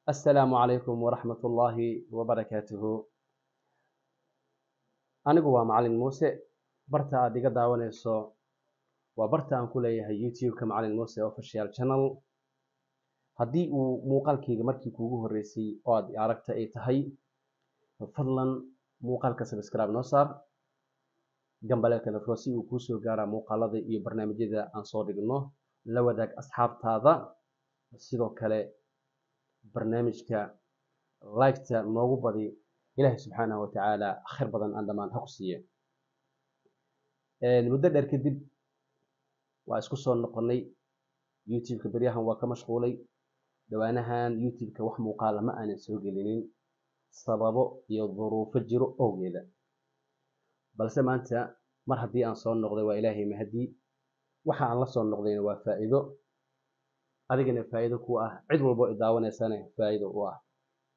assalaamu calaykum waraxmat ullaahi wabarakaatuhu anigu waa macalin muuse barta aad iga daawanayso waa barta aan ku leeyahay youtube-ka macalin muuse official channel haddii uu muuqaalkayga markii kuugu horreysay oo aad aragta ay tahay fadlan muuqaalka subscribe noo saar gambaleelka nafro si uu kuu soo gaaraa muuqaalada iyo barnaamijyada aan soo dhigno la wadaag asxaabtaada sidoo kale barnaamijka liketa noogu badi ilaahay subxaanahu watacaala khayr badan aan dhammaan ha ku siiye muddo dheer kadib waa isku soo noqonnay youtube-ka beryahan waa ka mashquulay dhawaanahan youtube-ka wax muuqaala ma aanan soo gelinin sababo iyo duruufo jiro owgeeda balse maanta mar haddii aan soo noqday waa ilaahay mahadii waxa aan la soo noqdayna waa faa'iido adigana faa'iido ku ah cid walbo i daawanaysana faa'iido u ah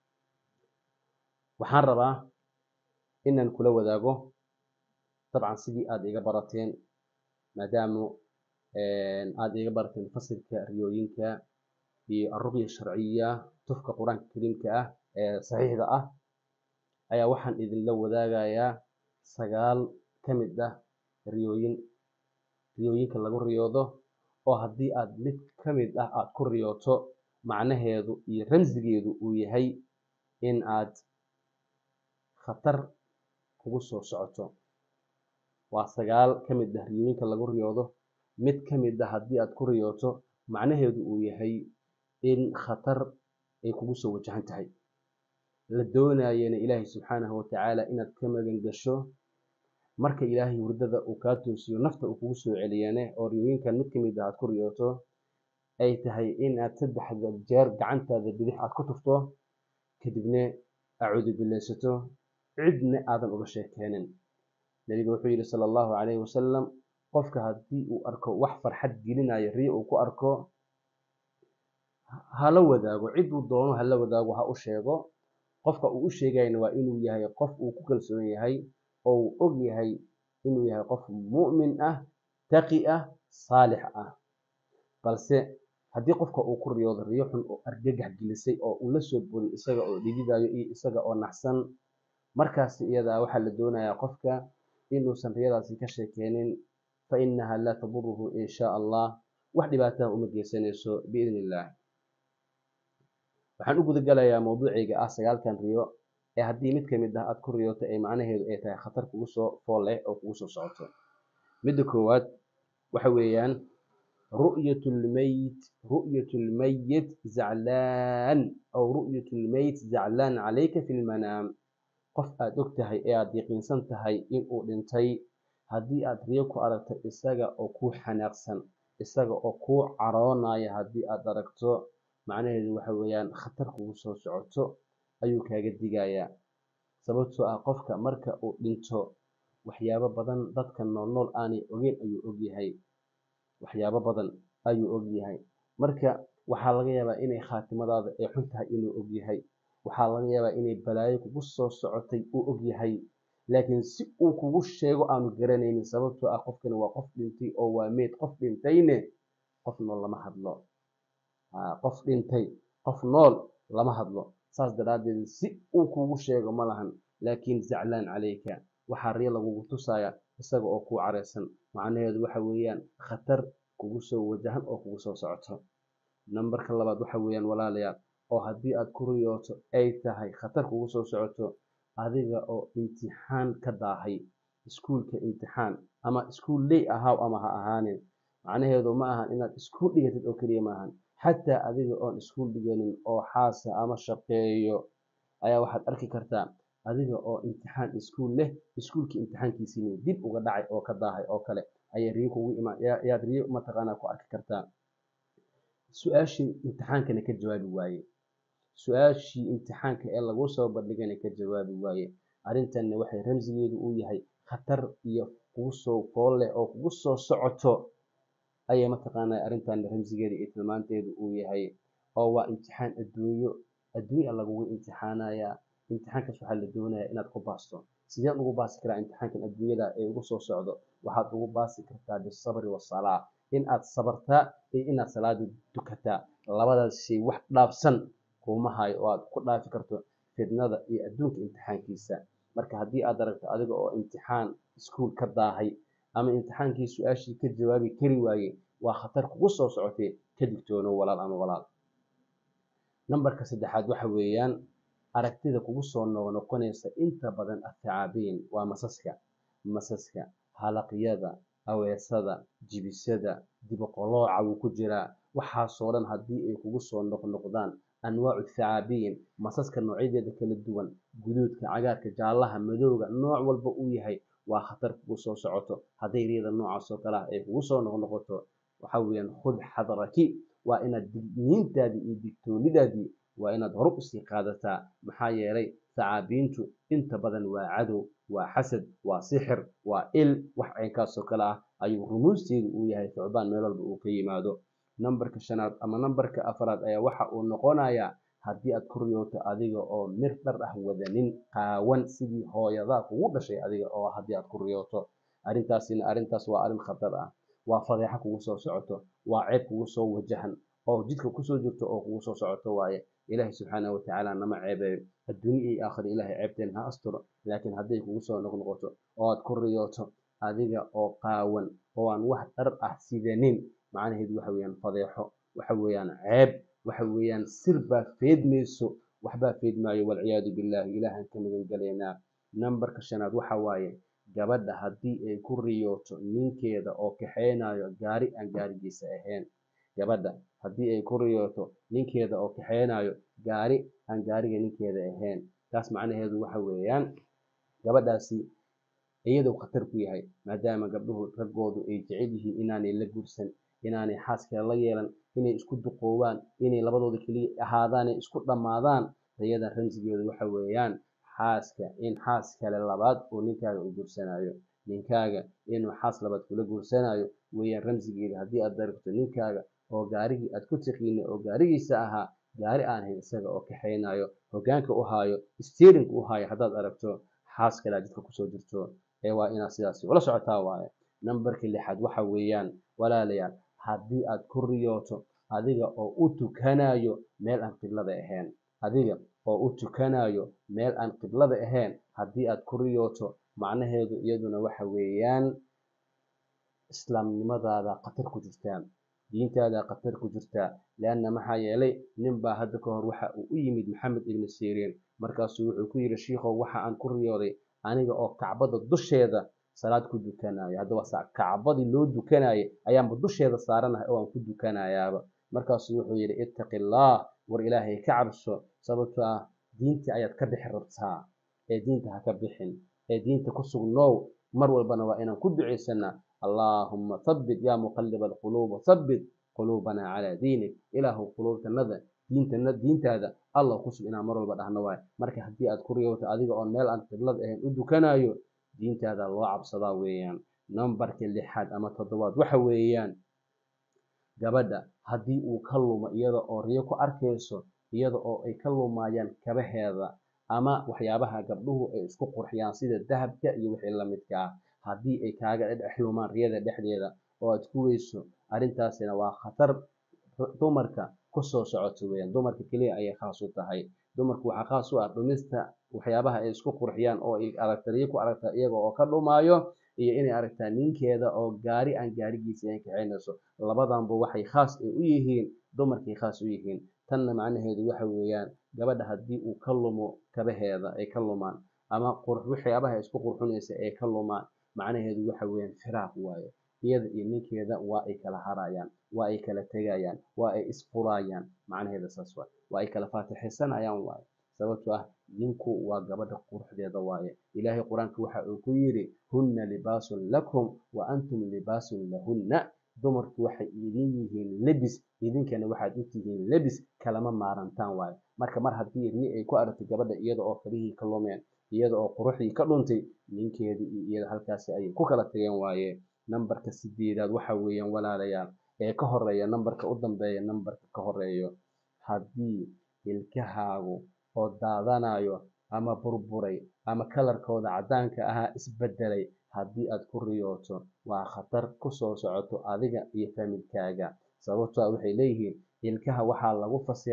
waxaan rabaa inaan kula wadaago dabcan sidii aad iga barateen maadaama aad iga barateen fasilka riyooyinka iyo aruqya sharciya tufka qur-aanka kariimka ah ee saxiixda ah ayaa waxaan idinla wadaagayaa sagaal ka mid ah riyooyin riyooyinka lagu riyoodo oo haddii aad mid ka mid ah aad ku riyooto macnaheedu iyo ramsigeedu uu yahay in aad khatar kugu soo socoto waa sagaal ka mid ah riyooyinka lagu riyoodo mid ka mid ah haddii aad ku riyooto macnaheedu uu yahay in khatar ay kugu soo wajahan tahay la doonayana ilaahay subxaanahu watacaala inaad ka magan gasho marka ilaahay hurdada uu kaa toosiyo nafta uu kugu soo celiyane oo riyooyinkan mid ka mid ah aad ku riyooto ay tahay in aad saddexda jeer gacantaada bidix aad ku tufto kadibna acuudu billaysato cidna aadan uga sheekeenin nebiga wuxuu yidhi sala allahu calayhi wasalam qofka haddii uu arko wax farxad gelinayo riyo uu ku arko hala wadaago ciduu doono hala wadaago ha u sheego qofka uu u sheegayna waa inuu yahay qof uu ku kalsoon yahay oo uu og yahay inuu yahay qof mu'min ah taqi ah saalix ah balse haddii qofka uu ku riyoodo riyo xun oo argagax gelisay oo uu la soo boday isaga oo dhididayo iyo isaga oo naxsan markaasi iyadaa waxaa la doonayaa qofka inuusan riyadaasi ka sheekeenin fa innaha laa taduruhu in shaa allah wax dhibaataha uma geysanayso biidni illah waxaan u gudagalayaa mawduucayga ah sagaalkan riyo ee haddii mid ka mid ah aad ku riyooto ee macnaheedu ay tahay khatar kugu soo fool leh oo kugu soo socoto midda koowaad waxa weeyaan ru'yatulmeyt ru'yatulmeyit zaclaan aw ru'yatulmeyt zaclaan calayka fi lmanaam qof aad og tahay ee aad yaqiinsan tahay inuu dhintay haddii aad riyo ku aragto isaga oo kuu xanaaqsan isaga oo kuu caroonaya haddii aad aragto macnaheedu waxa weeyaan khatar kugu soo socoto ayuu kaaga digayaa sababtoo ah qofka marka uu dhinto waxyaabo badan dadka nool nool aanay ogeyn ayuu ogyahay waxyaabo badan ayuu ogyahay marka waxaa laga yaabaa inay khaatimadaada ay xun tahay inuu ogyahay waxaa laga yaabaa inay balaayo kugu soo socotay uu ogyahay laakiin si uu kugu sheego aanu garanaynin sababtoo ah qofkani waa qof dhintay oo waa meyd qof dhintayne qof nool lama hadlo qof dhintay qof nool lama hadlo saas daraaddeed si uu kugu sheego ma lahan laakiin zaclaan calayka waxaa riyo lagugu tusaya isaga oo kuu careysan macnaheedu waxa weeyaan khatar kugu soo wajahan oo kugu soo socoto nambarka labaad waxa weeyaan walaalayaal oo haddii aad ku riyooto ay tahay khatar kugu soo socoto adiga oo imtixaan ka daahay iskuulka imtixaan ama iskuul ley ahaaw ama ha ahaanin macnaheedu ma ahan inaad iskuul dhigatid oo keliya ma ahan xataa adiga oon iskuul dhiganin oo xaasa ama shaqeeyo ayaa waxaad arki kartaa adiga oo imtixaan iskuul leh iskuulka imtixaankiisiina dib uga dhacay oo ka daahay oo kale ayay riyo kugu imaan yaad riyo mataqaanaa ku arki kartaa su-aashii imtixaankana ka jawaabi waaye su-aashii imtixaanka ee lagu soo bandhigana ka jawaabi waaye arrintanna waxay ramsigeedu uu yahay khatar iyo kugu soo fool leh oo kugu soo socoto ayay mataqaanaa arrintan ramsigeeda iyo tilmaanteedu uu yahay oo waa imtixaan adduunyo adduunya lagugu imtixaanayaa imtixaankaas waxaa la doonayaa inaad ku baasto sideed ugu baasi karaa imtixaankan adduunyada ee ugu soo socdo waxaad ugu baasi kartaa bisabri wasalaa in aad sabartaa iyo inaad salaada dukataa labadaas shay wax dhaafsan kuuma hayo oo aad ku dhaafi karto fitnada iyo adduunka imtixaankiisa marka haddii aad aragto adiga oo imtixaan iskuul ka daahay ama imtixaankii su-aashii ka jawaabi kari waayey waa khatar kugu soo socotay ka digtoonow walaal ama walaal nambarka saddexaad waxa weeyaan aragtida kugu soo noqnoqonaysa inta badan athacaabiin waa masaska masaska halaqyada aweesada jibisada diboqolooca wuu ku jiraa waxaasoo dhan haddii ay kugu soo noqnoqdaan anwaacu thacaabiin masaska noocyadeeda kala duwan guduudka cagaarka jaallaha madowga nooc walba uu yahay waa khatar kugu soo socoto hadday riyada noocaas oo kale ah ay kugu soo noqnoqoto waxa weeyaan khud xadraki waa inaad digniintaadii iyo digtoonidaadii waa inaad hore usii qaadataa maxaa yeelay thacaabiintu inta badan waa cadow waa xasad waa sixir waa il wax caynkaasoo kale ah ayuu rumuusteedu uu yahay thucbaan meel walba uu ka yimaado nambarka shanaad ama nambarka afraad ayaa waxa uu noqonayaa haddii aad ku riyooto adiga oo mir dhar ah wadanin qaawan sidii hooyadaa kugu dhashay adiga oo haddii aad ku riyooto arrintaasina arrintaas waa arrin khatar ah waa fadeexa kugu soo socoto waa ceeb kugu soo wajahan oo jidka kusoo jirto oo kugu soo socoto waaye ilaahay subxaanahu watacaala nama ceebeeyo adduunye iyo aakhira ilaahay ceebteen ha asturo laakiin hadday kugu soo noqnoqoto oo aad ku riyooto adiga oo qaawan oo aan wax dhar ah sidanin macnaheedu waxa weeyaan fadeexo waxa weeyaan ceeb waxa weeyaan sir baa feedmayso waxbaa feedmaayo walciyaadu billaahi ilaahan ka magan galaynaa nambarka shanaad waxa waaye gabadha haddii ay ku riyooto ninkeeda oo kaxeynayo gaari aan gaarigiisa ahayn gabadha haddii ay ku riyooto ninkeeda oo kaxeynayo gaari aan gaariga ninkeeda ahayn taas macnaheedu waxa weeyaan gabadhaasi iyadoo khatar ku yahay maadaama gabdhuhu raggoodu ay jecel yihiin inaanay la guursan inaanay xaas kale la yeelan inay isku duqoobaan inay labadooda keliya ahaadaanay isku dhammaadaan riyada ramsigeedu waxa weeyaan xaaska in xaas kale labaad oo ninkaaga u guursanayo ninkaaga inuu xaas labaad kula guursanayo weeyaan ramsigeeda haddii aad daragto ninkaaga oo gaarigii aad ku tiqiinay oo gaarigiisa ahaa gaari aan hayn isaga oo kaxeynayo hoggaanka u haayo steerinka u haayo haddaad aragto xaas kale aad jidka kusoo jirto ee waa inaad sidaasi ula socotaa waaye nambarka lixaad waxa weeyaan walaalayaal haddii aad ku riyooto adiga oo u tukanayo meel aan qiblada ahayn adiga oo u tukanayo meel aan qiblada ahayn haddii aad ku riyooto macnaheedu iyaduna waxa weeyaan islaamnimadaada khatar ku jirtaa diintaada khatar ku jirtaa leanna maxaa yeelay ninbaa hadda ka hor waxa uu u yimid maxamed ibni siriin markaasuu wuxuu ku yidhi shiikhow waxa aan ku riyooday aniga oo kacbada dusheeda salaad ku dukanayo haddaba kacbadii loo dukanayay ayaanba dusheeda saaranahay oo aan ku dukanayaaba markaasuu wuxuu yidhi ittaqi allaah war ilaahay ka cabso sababtoo ah diintii ayaad ka bixi rabtaa ee diinta ha ka bixin ee diinta ku sugnow mar walbana waa inaan ku ducaysanaa allaahumma habbit yaa muqalliba alquluuba habbit quluubanaa calaa diinik ilaahu quluubtanada diintana diintaada allah ku sug inaan mar walba dhahno waayo marka haddii aad ku riyowto adiga oon meel aan qiblada ahayn u dukanayo diintaada loo cabsadaa weeyaan nambarka lixaad ama toddobaad waxa weeyaan gabadha haddii uu ka lumo iyada oo riyo ku arkayso iyada oo ay ka lumayaan kabaheeda ama waxyaabaha gabdhuhu ay isku qurxiyaan sida dahabka iyo wixii la midka ah haddii ay kaaga dhex lumaan riyada dhexdeeda oo aad ku weyso arrintaasina waa khatar dumarka kusoo socoto weeyaan dumarka keliya ayay khaas u tahay dumarku waxaa khaas u ah dhumista waxyaabaha ay isku qurxiyaan oo ay aragta riyo ku aragta iyaga oo ka dhumaayo iyo inay aragtaa ninkeeda oo gaari aan gaarigiisa ahayn kaxaynayso labadanba waxay khaas ay u yihiin dumarkay khaas u yihiin tanna macnaheedu waxa weeyaan gabadha haddii uu ka lumo kabaheeda ay ka lumaan ama waxyaabaha ay isku qurxinaysa ay ka lumaan macnaheedu waxa weeyaan firaaq waaye iyada iyo ninkeeda waa ay kala harayaan waa ay kala tegayaan waa ay isfurayaan macnaheeda saas waay waa ay kala faatixaysanayaan waaye sababtoo ah ninku waa gabadha quruxdeeda waaye ilaahay qur-aanka waxa uu ku yidhi hunna libaasun lakum wa antum libaasun lahunna dumarku waxay idin yihiin lebis idinkana waxaad u tihiin lebis kalama maarantaan waaye marka mar haddii ri ay ku aragtay gabadha iyada oo kabihii ka lumeen iyada oo quruxdii ka dhuntay ninkeedii iyo iyada halkaasi ayay ku kala tageen waaye nambarka sideedaad waxa weeyaan walaalayaal ee ka horeeya nambarka u dambeeya nambarka ka horeeyo haddii ilkahaagu oo daadanayo ama burburay ama kalarkooda caddaanka ahaa isbedelay haddii aad ku riyooto waa khatar kusoo socoto adiga iyo familkaaga sababtoo ah waxay leeyihiin ilkaha waxaa lagu fasiraa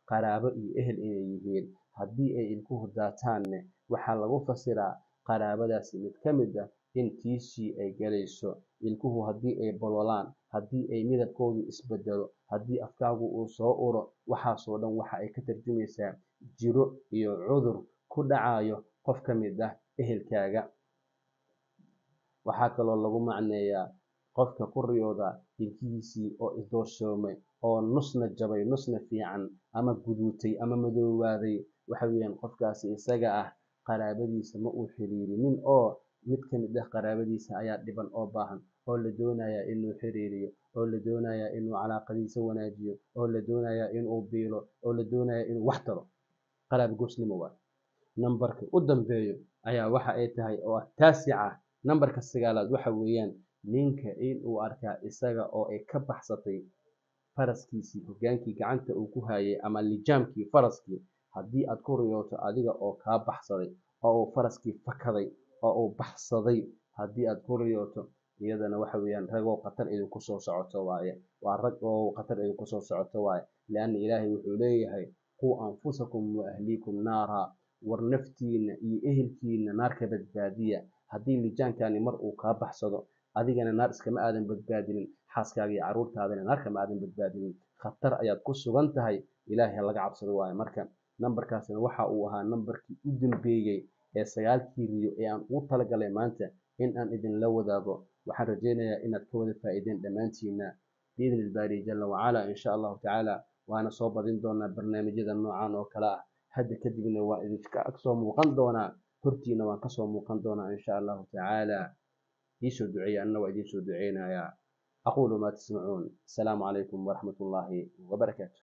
qaraabo iyo ehel inay yihiin haddii ay ilkuhu daataanne waxaa lagu fasiraa qaraabadaasi mid ka mid ah in tiishii ay galayso ilkuhu haddii ay bololaan haddii ay midabkoodu isbedelo haddii afkaagu uu soo uro waxaasoo dhan waxa ay ka tarjumaysaa jiro iyo cudur ku dhacayo qof ka mid ah ehelkaaga waxaa kaloo lagu macneeyaa qofka ku riyooda ilkihiisii oo isdooshoomay oo nusna jabay nusna fiican ama guduutay ama madoowaaday waxa weeyaan qofkaasi isaga ah qaraabadiisa ma uu xiriirinin oo mid ka mid ah qaraabadiisa ayaa dhiban oo baahan oo la doonayaa inuu xiriiriyo oo la doonayaa inuu calaaqadiisa wanaajiyo oo la doonayaa inuu biilo oo la doonayaa inuu wax taro qaraabo goosnimo waa nambarka u dambeeyo ayaa waxa ay tahay oo ah taasica nambarka sagaalaad waxa weeyaan ninka inuu arkaa isaga oo ay ka baxsatay faraskiisii hogaankii gacanta uu ku hayay ama lijaamkii faraskii haddii aad ku riyooto adiga oo kaa baxsaday oo uu faraskii fakaday oo uu baxsaday haddii aad ku riyooto iyadana waxa weeyaan ragoo khatar idinku soo socoto waaye waa rag oo khatar idinku soo socoto waaye lianna ilaahay wuxuu leeyahay quu anfusakum wa ahliikum naara war naftiina iyo ehelkiina naar ka badbaadiya haddii lijaankani mar uu kaa baxsado adigana naar iskama aadan badbaadinin xaaskaaga iyo carruurtaadana naar kama aadan badbaadinin khatar ayaad ku sugan tahay ilaahay laga cabsado waaye marka nambarkaasina waxa uu ahaa nambarkii u dambeeyey ee sagaalkii riyo ee aan ugu talagalay maanta in aan idinla wadaago waxaan rajaynayaa inaad ka wada faa'iideen dhammaantiina biidni ilbaari jalla wacala insha allahu tacaala waana soo badin doonaa barnaamijyada noocan oo kale ah hadda kadibna waa idinka soo muuqan doonaa hortiina waan kasoo muuqan doonaa insha allahu tacaala iisoo duceeya anna waa idiin soo duceynayaa aquulu maa tasmacuun asalaamu calaykum waraxmat ullaahi wabarakaatu